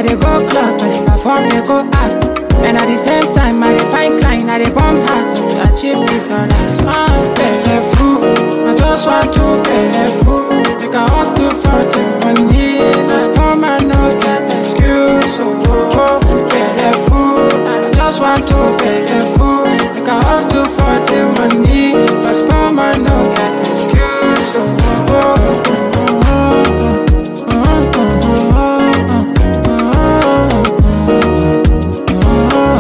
I dey go club, I dey perform, dey go out. And at the same time, I dey find client, I dey bomb hard just to achieve the dollars. One belly full, I just want to belly full. Make I hustle for the money. Cause poor man no get excuse. Oh, oh, oh, belly full, I just want to belly full. Make I hustle for the money. Cause poor man no get excuse. Oh, oh, oh, oh, oh, oh, oh, oh, oh, oh.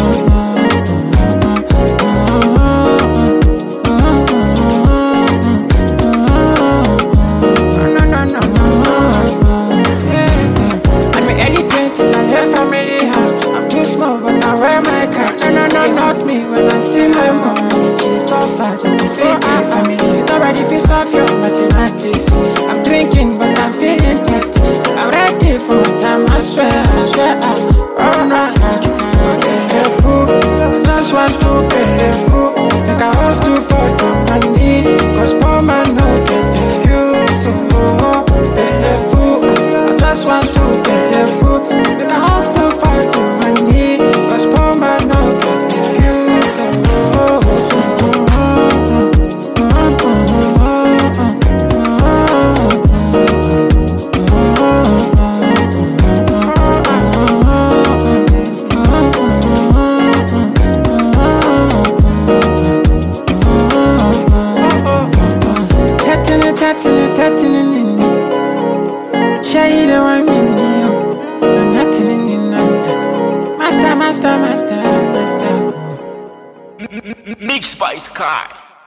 I'm in early twenties, I left family house. I'm too small, but I wear my cap. No, no, no, not me. When I see my mom, she suffer just to feed my family. It's not ready for solve your mathematics. I'm drinking, but I'm feeling thirsty. I'm ready for my time. I swear, I swear, I run right fool. I just want to pay the fool. Like I was too for the money. Cause poor man no get excuse. Oh, oh, pay the fool. I just want to pay the fool. Like I was too for the money. Cause poor man no get excuse. Oh, oh, oh, oh, oh, Touching it, touching it, touching it, in it. Shade the one in you. I'm nothing in it. Master, master, master, master. Mix by Sky.